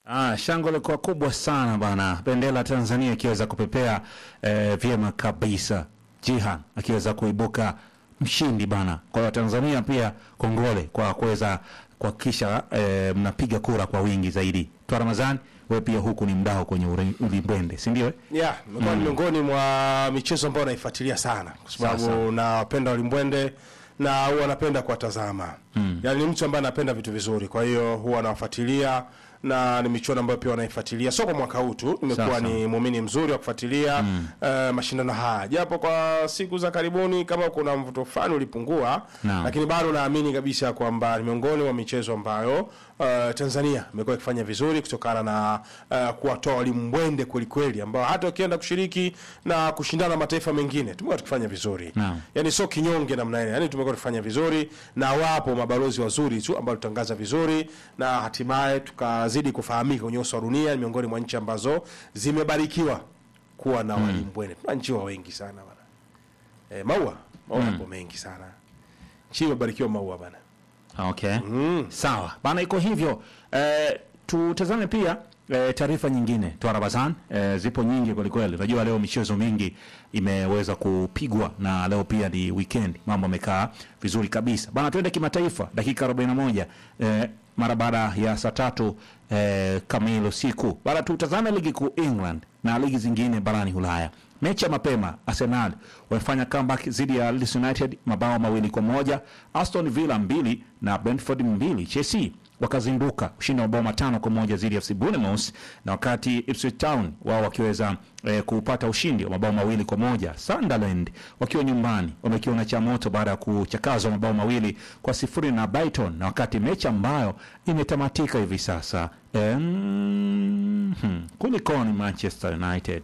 Ah, shangwe lilikuwa kubwa sana bana, bendera ya Tanzania ikiweza kupepea eh, vyema kabisa, Jihan akiweza kuibuka mshindi bana. Kwa hiyo Tanzania pia kongole kwa kuweza kuhakikisha eh, mnapiga kura kwa wingi zaidi. Twa Ramadhani, wewe pia huku ni mdao kwenye uri- ulimbwende, si ndio? eh? Yeah, imekuwa ni miongoni mwa michezo ambayo naifuatilia sana kwa Sasa. sababu nawapenda ulimbwende na huwa napenda kuwatazama. Yaani ni mtu ambaye anapenda vitu vizuri, kwa hiyo huwa nawafuatilia na ni michuano ambayo pia wanaifuatilia, sio kwa mwaka huu tu, nimekuwa Sasa. ni muumini mzuri wa kufuatilia eh, mashindano haya, japo kwa siku za karibuni kama kuna mvuto fulani ulipungua, Naam. lakini bado naamini kabisa kwamba ni miongoni mwa michezo ambayo uh, Tanzania imekuwa ikifanya vizuri kutokana na uh, kuwatoa walimu mbwende kwelikweli, ambao hata ukienda kushiriki na kushindana na mataifa mengine tumekuwa tukifanya vizuri Naam. yani sio kinyonge namna ile, yani tumekuwa tukifanya vizuri, na wapo mabalozi wazuri tu ambao tutangaza vizuri na hatimaye tukazidi kufahamika kwenye uso wa dunia, ni miongoni mwa nchi ambazo zimebarikiwa kuwa na walimu mbwende. Tuna nchi wa wengi sana bana, e, maua maua yapo mengi sana, nchi imebarikiwa maua bana. Okay. Sawa. Bana iko hivyo. Eh, tutazame pia eh, taarifa nyingine Twa Ramadhani eh, zipo nyingi kweli kweli. Unajua leo michezo mingi imeweza kupigwa na leo pia ni weekend. Mambo yamekaa vizuri kabisa. Bana twende kimataifa dakika 41 eh, mara baada ya saa tatu eh, kamili usiku. Bana tutazame ligi kuu England na ligi zingine barani Ulaya. Mechi ya mapema Arsenal wamefanya comeback dhidi ya Leeds United mabao mawili kwa moja, Aston Villa mbili na Brentford mbili. Chelsea wakazinduka ushindi wa mabao matano kwa moja dhidi ya FC Bournemouth, na wakati Ipswich Town wao wakiweza eh, kupata ushindi wa mabao mawili kwa moja. Sunderland wakiwa nyumbani wamekiona cha moto baada ya kuchakazwa mabao mawili kwa sifuri na Brighton, na wakati mechi ambayo imetamatika hivi sasa em, hmm, kulikoni Manchester United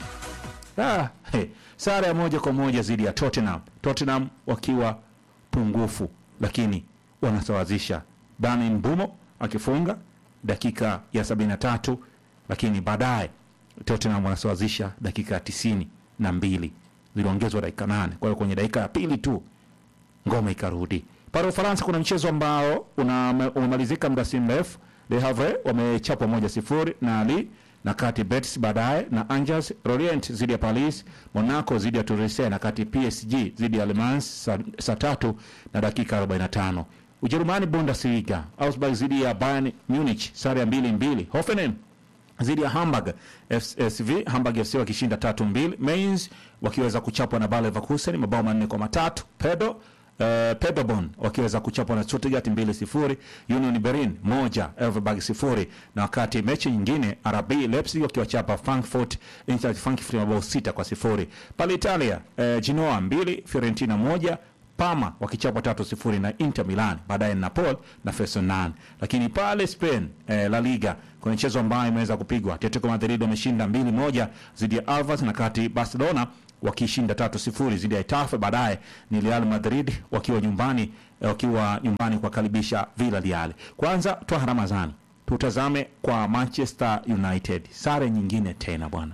Ah, he, sare ya moja kwa moja dhidi ya Tottenham. Tottenham wakiwa pungufu, lakini wanasawazisha. Dani Mbumo akifunga dakika ya 73, lakini baadaye Tottenham wanasawazisha dakika ya tisini na mbili, ziliongezwa dakika nane. Kwa hiyo kwenye dakika ya pili tu ngome ikarudi. Pale Ufaransa kuna mchezo ambao una- umemalizika muda si mrefu. Le Havre wamechapwa moja sifuri na Ali na kati Betis baadaye na Angers Lorient zidi ya Paris, Monaco zidi ya Toulouse na kati PSG zidi ya Le Mans saa saa tatu na dakika 45. Ujerumani Bundesliga, Augsburg zidi ya Bayern Munich sare ya mbili mbili. Hoffenheim dhidi ya Hamburg FSV, Hamburg FC wakishinda tatu mbili. Mainz wakiweza kuchapwa na Bayer Leverkusen mabao manne kwa matatu. Pedo Uh, Paderborn wakiweza kuchapwa na Stuttgart mbili sifuri. Union Berlin moja Elfsberg sifuri, na wakati mechi nyingine RB Leipzig wakiwachapa Frankfurt Eintracht Frankfurt mabao sita kwa sifuri. Pale Italia uh, Genoa mbili Fiorentina moja Parma wakichapwa tatu sifuri na Inter Milan, baadaye Napoli na Frosinone. Lakini pale Spain eh, La Liga kwenye mchezo ambayo imeweza kupigwa, Atletico Madrid wameshinda mbili moja dhidi ya Alves, na kati Barcelona wakishinda tatu sifuri dhidi ya Itafe. Baadaye ni Real Madrid wakiwa nyumbani eh, wakiwa nyumbani kuwakaribisha Villarreal. Kwanza Twaha Ramadhani, tutazame kwa Manchester United, sare nyingine tena bwana.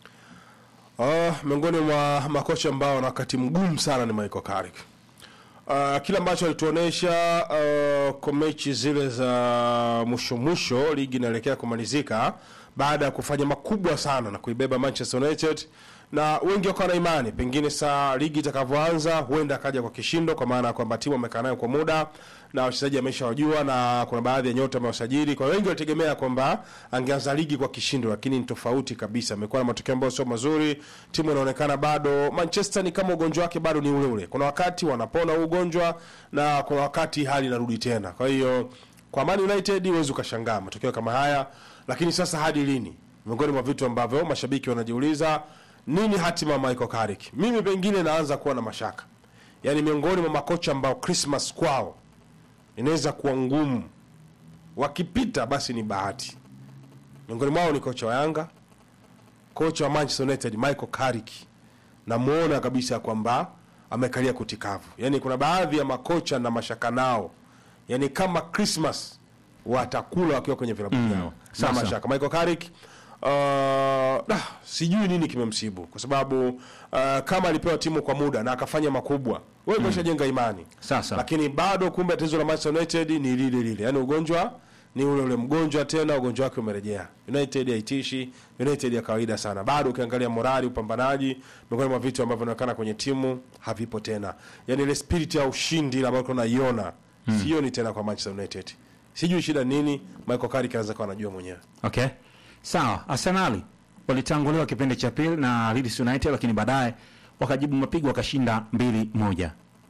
Uh, miongoni mwa makocha ambao na wakati mgumu sana ni Michael Carrick. Uh, kile ambacho alituonesha uh, kwa mechi zile za mwisho mwisho, ligi inaelekea kumalizika baada ya kufanya makubwa sana na kuibeba Manchester United, na wengi wakawa na imani pengine saa ligi itakavyoanza huenda akaja kwa kishindo, kwa maana ya kwamba timu amekaa nayo kwa muda na wachezaji ameshawajua na kuna baadhi ya nyota amewasajili. Kwa hiyo wengi walitegemea kwamba angeanza ligi kwa kishindo, lakini ni tofauti kabisa. Amekuwa na matokeo ambayo sio mazuri, timu inaonekana bado, Manchester ni kama ugonjwa wake bado ni ule ule. Kuna wakati wanapona huu ugonjwa na kuna wakati hali inarudi tena. Kwa hiyo kwa Man United huwezi ukashangaa matokeo kama haya, lakini sasa hadi lini? Miongoni mwa vitu ambavyo mashabiki wanajiuliza, nini hatima ya Michael Carrick? Mimi pengine naanza kuwa na mashaka, yaani miongoni mwa makocha ambao Christmas kwao inaweza kuwa ngumu, wakipita basi ni bahati. Miongoni mwao ni kocha wa Yanga, kocha wa Manchester United Michael Carrick, namuona kabisa kwamba amekalia kutikavu. Yani kuna baadhi ya makocha na mashaka nao, yani kama Christmas watakula wakiwa kwenye vilabu vyao na sasa. mashaka. Michael Carrick uh, ah, sijui nini kimemsibu kwa sababu uh, kama alipewa timu kwa muda na akafanya makubwa, wewe umeshajenga imani Sasa. lakini bado kumbe tatizo la Manchester United ni lile lile, yaani ugonjwa ni ule ule mgonjwa tena, ugonjwa wake umerejea. United haitishi, United ya kawaida sana. Bado ukiangalia morali, upambanaji, miongoni mwa vitu ambavyo vinaonekana kwenye timu havipo tena, yani ile spirit ya ushindi ile ambayo tunaiona sioni tena kwa Manchester United. Sijui shida nini, Michael Carrick anaweza kuwa anajua mwenyewe. Okay, sawa. Arsenali walitanguliwa kipindi cha pili na Leeds United, lakini baadaye wakajibu mapigo wakashinda mbili moja.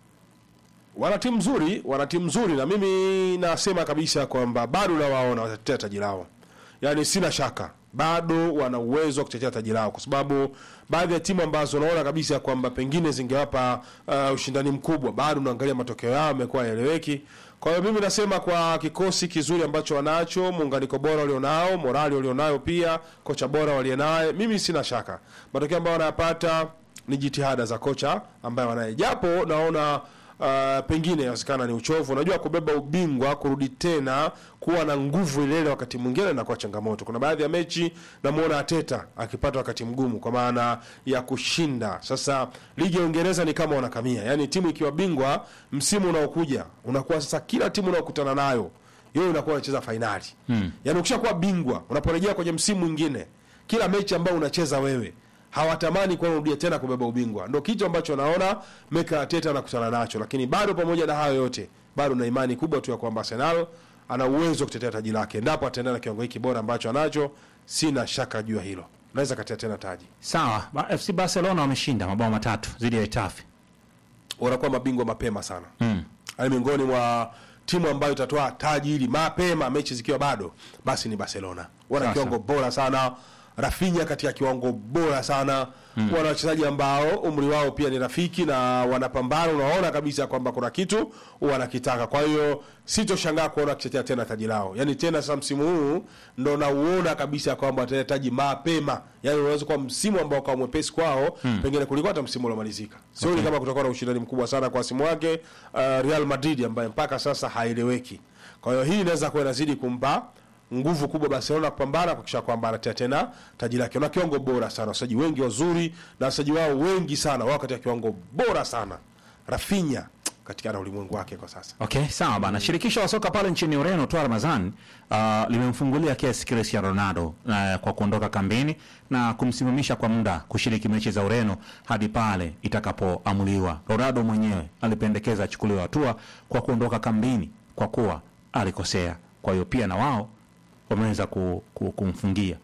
wana timu nzuri, wana timu nzuri, na mimi nasema kabisa kwamba bado nawaona watatetea taji lao, yaani sina shaka bado wana uwezo wa kutetea taji lao, kwa sababu baadhi ya timu ambazo unaona kabisa kwamba pengine zingewapa uh, ushindani mkubwa, bado unaangalia matokeo yao yamekuwa yaeleweki. Kwa hiyo mimi nasema kwa kikosi kizuri ambacho wanacho, muunganiko bora walionao, morali walionayo, pia kocha bora walienaye, mimi sina shaka matokeo ambayo wanayapata ni jitihada za kocha ambaye wanaye, japo naona uh, pengine inawezekana ni uchovu. Unajua, kubeba ubingwa, kurudi tena kuwa na nguvu ile ile wakati mwingine inakuwa changamoto. Kuna baadhi ya mechi namuona Ateta akipata wakati mgumu kwa maana ya kushinda. Sasa ligi ya Uingereza ni kama wanakamia, yaani timu ikiwa bingwa msimu unaokuja unakuwa sasa kila timu unaokutana nayo yeye unakuwa unacheza fainali hmm. Yaani ukishakuwa bingwa unaporejea kwenye msimu mwingine, kila mechi ambayo unacheza wewe hawatamani kuwa unarudia tena kubeba ubingwa. Ndio kitu ambacho naona Mikel Arteta anakutana nacho, lakini bado pamoja na hayo yote, bado na imani kubwa tu ya kwamba Arsenal ana uwezo wa kutetea taji lake endapo ataendelea na kiwango hiki bora ambacho anacho. Sina shaka juu ya hilo, naweza katea tena taji. Sawa, ba FC Barcelona wameshinda mabao matatu dhidi ya Getafe. Wanakuwa mabingwa mapema sana Mm. yaani miongoni mwa timu ambayo itatoa taji hili mapema mechi zikiwa bado basi ni Barcelona. Wana Sasa. kiwango bora sana, Rafinha katika kiwango bora sana wana wachezaji ambao umri wao pia ni rafiki na wanapambana, unaona kabisa kwamba kuna kitu wanakitaka. Kwa hiyo sitoshangaa kuona wakitetea tena taji lao, yaani tena sasa msimu huu ndo nauona kabisa kwamba watatetea taji mapema, yaani unaweza kuwa msimu ambao kwa mwepesi kwao pengine kuliko hata msimu uliomalizika. Sioni kama kutakuwa na ushindani mkubwa sana kwa simu wake uh, Real Madrid ambaye mpaka sasa haeleweki. Kwa hiyo hii inaweza kuwa inazidi kumpa nguvu kubwa Barcelona kupambana kuhakikisha kwamba anatetea tena taji lake. Na kiwango bora sana, wachezaji wengi wazuri na wachezaji wao wengi sana wao katika kiwango bora sana. Rafinha katika na ulimwengu wake kwa sasa. Okay, sawa bana. Shirikisho la soka pale nchini Ureno toa Ramazan uh, limemfungulia kesi Cristiano Ronaldo uh, kwa kuondoka kambini na kumsimamisha kwa muda kushiriki mechi za Ureno hadi pale itakapoamuliwa. Ronaldo mwenyewe alipendekeza achukuliwe hatua kwa kuondoka kambini kwa kuwa alikosea. Kwa hiyo pia na wao wameweza ku, ku, kumfungia.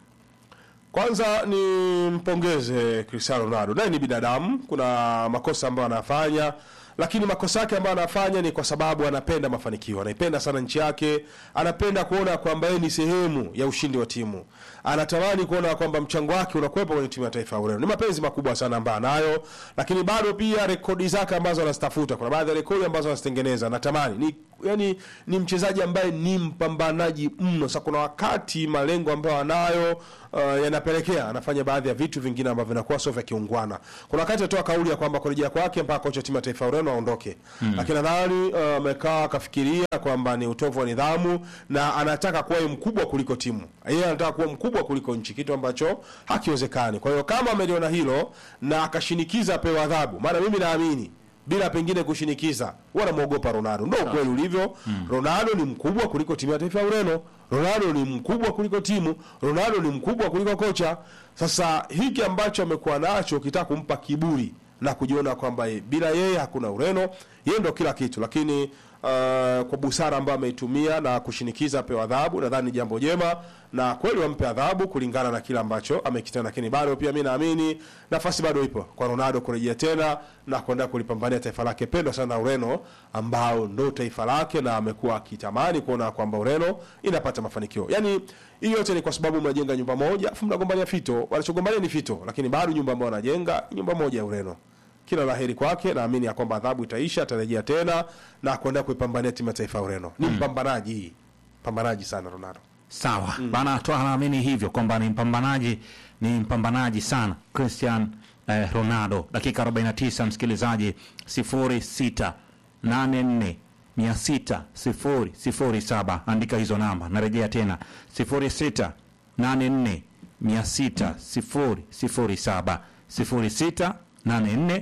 Kwanza ni mpongeze Cristiano Ronaldo, naye ni binadamu, kuna makosa ambayo anafanya, lakini makosa yake ambayo anafanya ni kwa sababu anapenda mafanikio, anaipenda sana nchi yake, anapenda kuona kwamba yeye ni sehemu ya ushindi wa timu, anatamani kuona kwamba mchango wake unakuwepo kwenye timu ya taifa ya Ureno. Ni mapenzi makubwa sana ambayo anayo, lakini bado pia rekodi zake ambazo anazitafuta, kuna baadhi ya rekodi ambazo anazitengeneza, anatamani ni yani ni mchezaji ambaye ni mpambanaji mno. Sasa kuna wakati malengo ambayo anayo uh, yanapelekea anafanya baadhi ya vitu vingine ambavyo vinakuwa sio vya kiungwana. Kuna wakati atoa kauli ya kwamba kurejea kwake mpaka kocha wa timu ya taifa ya Ureno aondoke, lakini nadhani uh, amekaa akafikiria kwamba ni utovu wa nidhamu na anataka kuwa yeye mkubwa kuliko timu, yeye anataka kuwa mkubwa kuliko nchi, kitu ambacho hakiwezekani. Kwa hiyo kama ameliona hilo na akashinikiza apewe adhabu, maana mimi naamini bila pengine kushinikiza, wanamwogopa Ronaldo. Ndio ukweli ulivyo. Ronaldo ni mkubwa kuliko timu ya taifa ya Ureno. Ronaldo ni mkubwa kuliko timu. Ronaldo ni mkubwa kuliko kocha. Sasa hiki ambacho amekuwa nacho, ukitaka kumpa kiburi na kujiona kwamba ye- bila yeye hakuna Ureno, yeye ndo kila kitu, lakini uh, kwa busara ambayo ameitumia na kushinikiza apewe adhabu, nadhani ni jambo jema, na kweli wampe adhabu kulingana na kile ambacho amekitenda, lakini bado pia mi naamini nafasi bado ipo kwa Ronaldo kurejea tena na kuenda kulipambania taifa lake pendwa sana Ureno, ambao ndo taifa lake na amekuwa akitamani kuona kwamba Ureno inapata mafanikio. Yani hii yote ni kwa sababu mnajenga nyumba moja, afu mnagombania fito. Wanachogombania ni fito, lakini bado nyumba ambayo wanajenga ni nyumba moja ya Ureno. Kila laheri kwake, naamini ya kwamba adhabu itaisha, atarejea tena na kuenda kuipambania timu ya taifa ya Ureno. Ni mpambanaji, mpambanaji sana Ronaldo. Sawa bana, toa naamini hivyo kwamba ni mpambanaji, ni mpambanaji sana Cristian eh, Ronaldo. Dakika 49 msikilizaji, 06 84 600 007. Andika hizo namba, narejea tena 06 84 600 007 06 84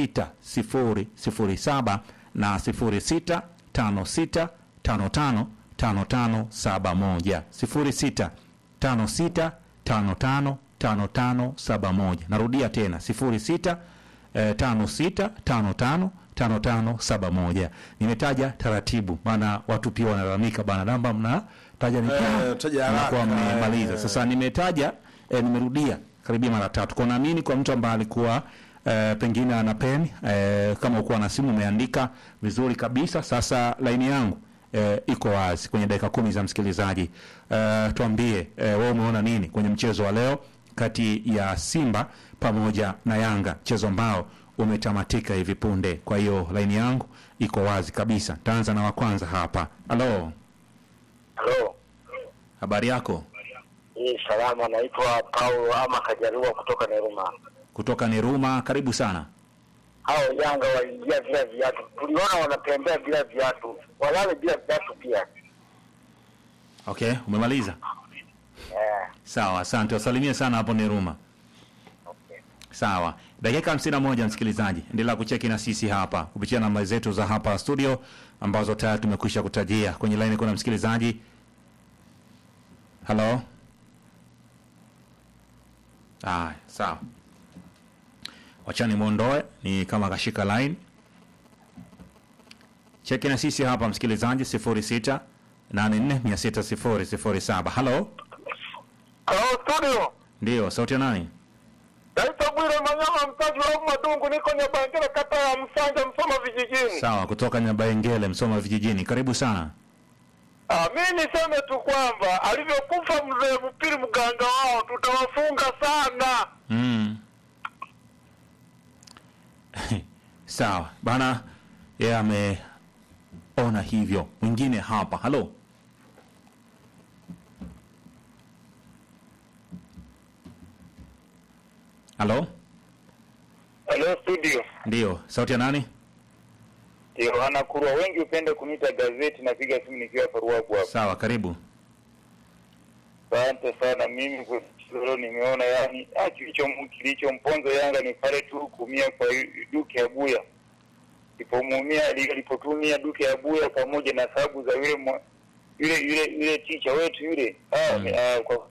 600 007 na 06 56 55 5571 06 56 55 5571. Narudia tena 06 eh, 56 55 5571. Nimetaja taratibu, maana watu pia wanalalamika bana, namba mnataja ni Eh, taja haraka, mnakuwa mmemaliza. eh. Sasa nimetaja eh, nimerudia karibia mara tatu. Kwa naamini kwa mtu ambaye alikuwa eh, pengine ana pen eh, kama ukuwa na simu umeandika vizuri kabisa. Sasa laini yangu eh, iko wazi kwenye dakika kumi za msikilizaji. Eh, tuambie eh, wewe umeona nini kwenye mchezo wa leo kati ya Simba pamoja na Yanga, mchezo ambao umetamatika hivi punde. Kwa hiyo laini yangu iko wazi kabisa. Taanza na wa kwanza hapa. Halo, Halo, habari yako? hii salama, naitwa Paulo ama Kajarua kutoka Neruma. Kutoka Niruma, karibu sana. Hao Yanga waliingia bila viatu, tuliona wanatembea bila viatu, walale bila viatu pia. Okay, umemaliza? Eh, Sawa, asante. Wasalimie sana hapo Niruma. okay. Sawa, dakika hamsini na moja msikilizaji, endelea kucheki na sisi hapa kupitia namba zetu za hapa studio ambazo tayari tumekwisha kutajia. Kwenye line kuna msikilizaji. Halo. Ah, sawa, wachani mwondoe, ni kama kashika line. Cheki na sisi hapa msikilizaji, sifuri sita nane nne mia sita sifuri sifuri saba. Halo, Halo studio, ndio sauti ya nani? naitwa Bwire Manyama, mtaji wa Madungu, niko Nyabangera, kata ya Msanja, Msoma vijijini. Sawa, kutoka Nyabaengele, Msoma vijijini. Karibu sana. Ah, mi niseme tu kwamba alivyokufa mzee Mpili mganga wao, tutawafunga sana. Mm. Sawa bana, yeye ameona hivyo. Mwingine hapa, halo. Halo, Halo studio, ndio sauti ya nani? Yohana Kurwa, wengi upende kuniita gazeti, napiga simu nikiwa hapa Ruagu hapa. Sawa, karibu. Asante sana. Mimi kwa leo nimeona yani, ah, kilicho kilichomponza Yanga ni pale tu kuumia kwa Duke ya Buya, alipomuumia alipotumia Duke ya Buya pamoja na sababu za yule mwa- yule yule yule ticha wetu yule ah, Mm. ah, kwa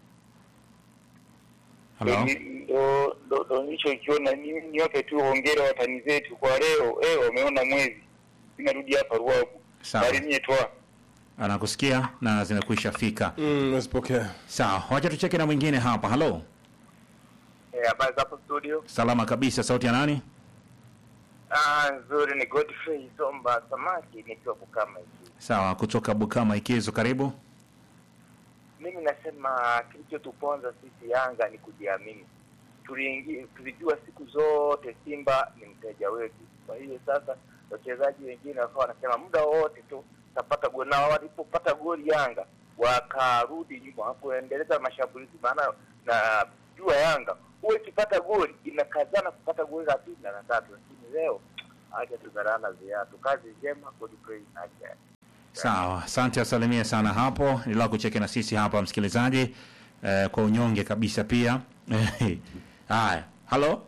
Halo, ndo ndo ndo nilichokiona. Mimi niwape tu hongera watani zetu kwa leo, eh, wameona mwezi. Ninarudi hapa Ruagu, Sawa. salimie twa anakusikia na zimekwisha fika. Mm, nasipokea. Sawa, wacha tucheke na mwingine hapa. Halo, habari za hapo studio. salama kabisa. Sauti ya nani? Ah, nzuri ni Godfrey Somba Samaki nikiwa Bukama hivi. Sawa, kutoka Bukama Ikizo, karibu. Mimi nasema kilichotuponza sisi Yanga ni kujiamini. Tuliingia tulijua siku zote Simba ni mteja wetu. Kwa hiyo sasa wachezaji wengine wakawa wanasema muda wote tu tapata goli, na walipopata goli Yanga wakarudi nyuma, hakuendeleza mashambulizi, maana na jua Yanga huwa ikipata goli inakazana kupata goli la pili na la tatu, lakini leo acha tudharana viatu. Kazi njema, Godfrey acha Sawa, asante, asalimie sana hapo. Nilaa kucheke na sisi hapa msikilizaji, eh, kwa unyonge kabisa pia. Haya, halo,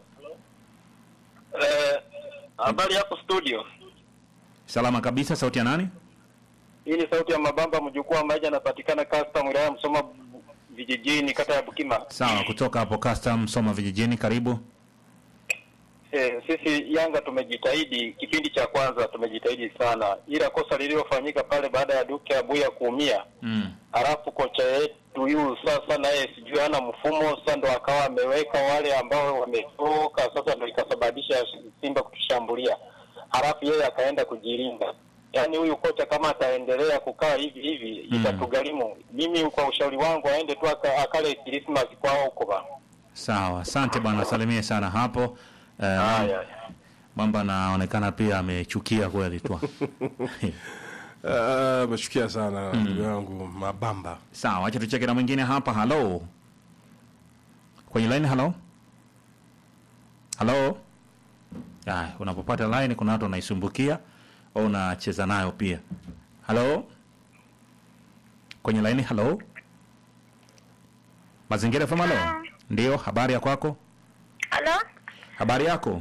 Eh, habari yako studio. salama kabisa. Sauti ya nani? Hii ni sauti ya Mabamba mjukuu wa Maija, anapatikana custom wilaya Msoma bu- vijijini, kata ya Bukima. Sawa, kutoka hapo custom Soma vijijini, karibu. Eh, sisi Yanga tumejitahidi, kipindi cha kwanza tumejitahidi sana, ila kosa lililofanyika pale baada ya Duke Abuya kuumia, Mm. halafu kocha yetu huyu sasa naye sijui hana mfumo, sasa ndo akawa ameweka wale ambao wametoka, sasa ndo ikasababisha Simba kutushambulia, halafu yeye akaenda kujilinda. Yaani huyu kocha kama ataendelea kukaa hivi hivi Mm. itatugharimu. Mimi kwa ushauri wangu aende tu aka, akale Christmas kwao huko bana. Sawa, asante bwana, asalimie sana hapo. Eh, Haya. mambo anaonekana pia amechukia kweli tu. Ah, Amechukia sana ndugu yangu Mabamba. Sawa, acha tucheke na mwingine hapa. Halo, kwenye line. Halo, halo. Aya, unapopata line kuna watu wanaisumbukia au unacheza nayo pia. Halo, kwenye line. Halo, Mazingira FM. Halo, ndio. Habari ya kwako? Halo, Habari yako?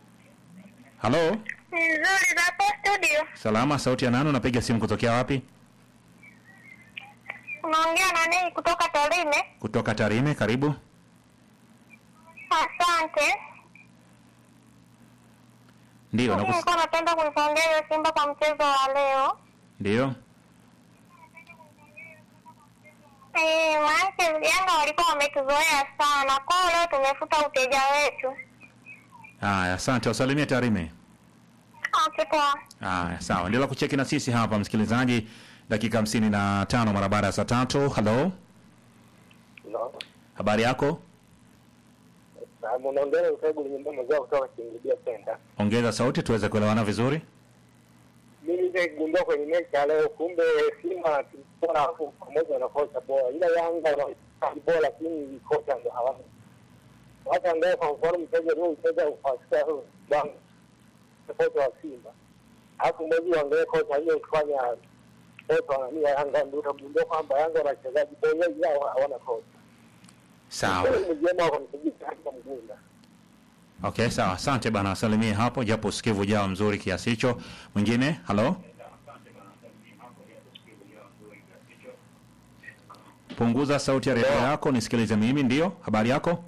Halo, nzuri za hapo studio. salama. Sauti ya nani? Unapiga simu kutokea wapi? Unaongea na Nei kutoka Tarime. kutoka Tarime. Karibu. Asante. Ndio, Mimi nakus... nilikuwa napenda kuipongeza Simba kwa mchezo wa leo. ndio. Eh, maanake Yanga walikuwa wametuzoea sana. Kwa hiyo leo tumefuta uteja wetu. Haya, asante. Wasalimie Tarime. Okay, poa. Haya, sawa. Endelea kucheki na sisi hapa msikilizaji, dakika hamsini na tano mara baada ya saa tatu. Halo, habari yako? Unaongea usagu nyumbani mazao kutoka Kingidia Center. Ongeza sauti tuweze kuelewana vizuri. Mimi nimegundua kwenye mechi ya leo, kumbe Simba tulikuwa na hapo pamoja na kocha bora, ila Yanga wana bora, lakini kocha ndo hawana. Hata angalia kwa mfano mchezo leo mchezo ufasika bang kocha wa Simba, alafu mwezi waangalie kocha aliyofanya kocha wa nani ya Yanga, ndio utagundua kwamba Yanga wana wachezaji bora, ila hawana kocha. Sawa. Mjema kwa mchezaji katika Mgunda. Okay, sawa. Asante bana, wasalimie hapo, japo usikivu ujao mzuri kiasi hicho. Mwingine, halo. Punguza sauti ya redio yako nisikilize mimi. Ndio, habari yako?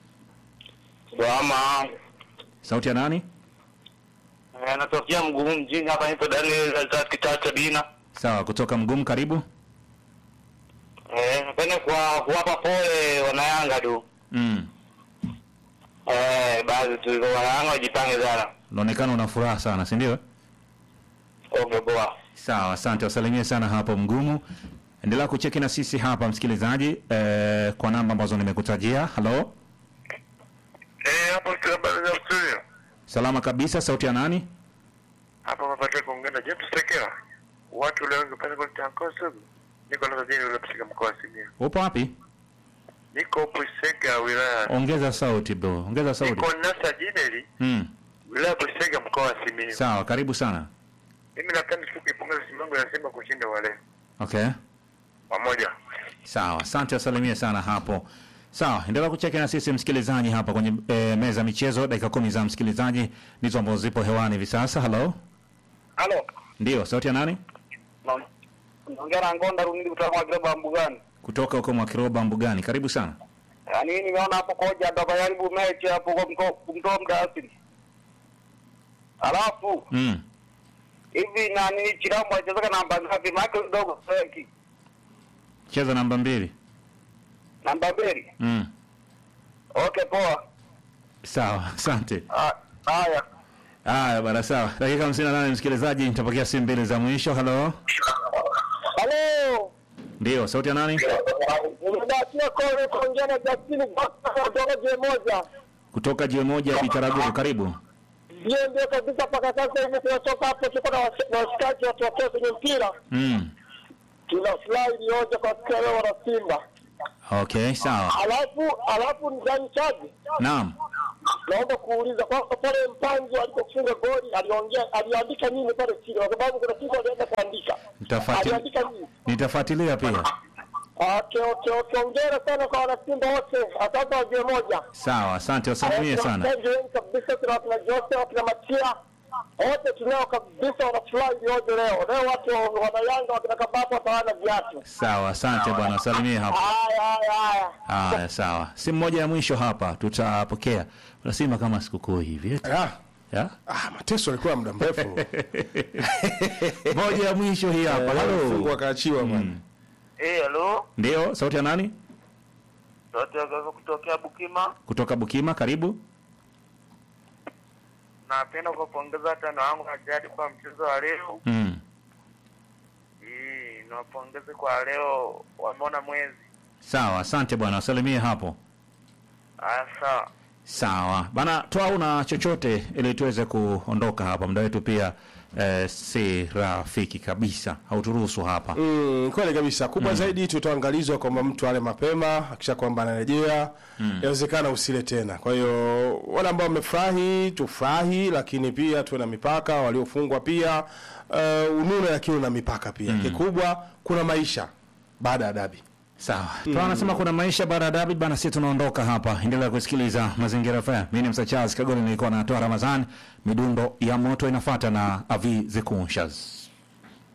Salama. Sauti ya nani? Eh, natokea mgumu mjini hapa nipo Daniel Razak Kitata Bina. Sawa, kutoka Mgumu, karibu. Eh, napenda kwa kuwapa pole wanayanga tu. Mm. Eh, basi tu wanayanga wajipange sana. Unaonekana una furaha sana, si ndio? Okay, poa. Sawa, asante. Wasalimie sana hapo Mgumu. Endelea kucheki na sisi hapa msikilizaji, eh, kwa namba ambazo nimekutajia. Halo, Eh, hapo tu habari za studio. salama kabisa. Sauti ya nani? Hapa mapata kuongea na James Tekela. Watu leo ngepata kwa tankoso. Niko na tajiri ule msika mkoa wa Simiyu. Upo wapi? Niko hapo Isega wilaya. Ongeza sauti bro, ongeza sauti. Niko Nasa Jineli Mm. wilaya ya Isega mkoa wa Simiyu. Sawa, karibu sana. Mimi napenda tu kuipongeza Simba yangu ya Simba kushinda wale. Okay, Pamoja. sawa, asante, wasalimie sana hapo. Sawa, endelea kucheki na sisi msikilizaji hapa kwenye e, meza ya michezo. Dakika kumi za msikilizaji ndizo ambazo zipo hewani hivi sasa. Halo, Halo. ndio sauti ya nani? Naongea na Ngonda Runili kutoka kwa Greba Mbugani. Kutoka huko Mwakiroba Mbugani, karibu sana. Yaani nimeona hapo koja ndo kajaribu mechi hapo kwa mto- kumtoa mdaasiri. Alafu Mm. hivi nani Chirambo achezeka namba ngapi? Maana kidogo seki. Cheza namba mbili. Namba mbili. Mm. Okay, poa. Sawa, asante. Ah, Haya. Haya bana, sawa. Dakika hamsini na nane msikilizaji, nitapokea simu mbili za mwisho. Halo, Halo. ndio sauti ya nani? Nimebahatia kole kuongea na Justini kutoka je moja. Kutoka jiwe moja Bitaraguru, karibu. Ndio ndio kabisa mpaka sasa hivi tunatoka hapo tuko na wasi- na washikaji watokea kwenye mpira. Mm. Tuna slide yote kwa siku ya leo wana Simba. Okay, sawa. Alafu alafu ndani chaji. Naam. naomba kuuliza kwa pale Mpanzu alipofunga goli aliongea aliandika nini pale chini, kwa sababu kuna kitu alienda kuandika. Nitafuatilia. Aliandika nini? Nitafuatilia pia. Okay, okay, okay. Hongera sana kwa wanasimba wote, asante wajue moja. Sawa, asante, wasalimie sana. Wachezaji wengi kabisa, tuna wakina Jose, wakina Matia wote tunao kabisa, wanafurahi yote leo. Leo watu wana Yanga wakina Kabapa watawana viatu. Sawa, asante bwana, wasalimie hapo. Haya, haya, haya. Haya, sawa. Simu moja ya mwisho hapa tutapokea. Unasema kama sikukuu hivi. eti? Ah, Ya? ah, mateso alikuwa muda mrefu. Moja ya mwisho hii hapa. Fungu Halo. akaachiwa bwana. Eh, halo. Ndio, sauti ya nani? Sauti ya kaka kutokea Bukima. Kutoka Bukima, karibu. Napenda kuwapongeza tano wangu na jadi kwa mchezo wa leo. Mm. Eh, niwapongeze kwa leo wameona mwezi. Sawa, asante bwana, wasalimie hapo. Haya, sawa. Sawa bana, toa una chochote ili tuweze kuondoka hapa. Muda wetu pia eh, si rafiki kabisa, hauturuhusu hapa. Mm, kweli kabisa. Kubwa zaidi tutaangalizwa kwamba mtu ale mapema, akisha kwamba anarejea, inawezekana usile tena. Kwa hiyo wale ambao wamefurahi tufurahi, lakini pia tuwe na mipaka. Waliofungwa pia uh, unune, lakini una mipaka pia. Kikubwa kuna maisha baada ya dabi. Sawa, mm. anasema kuna maisha baada ya dabi bana, sisi tunaondoka hapa. Endelea kusikiliza Mazingira FM. Mimi ni Msa Charles Kagoli, nilikuwa natoa Ramadhani. Midundo ya moto inafuata na Avi Zekushas.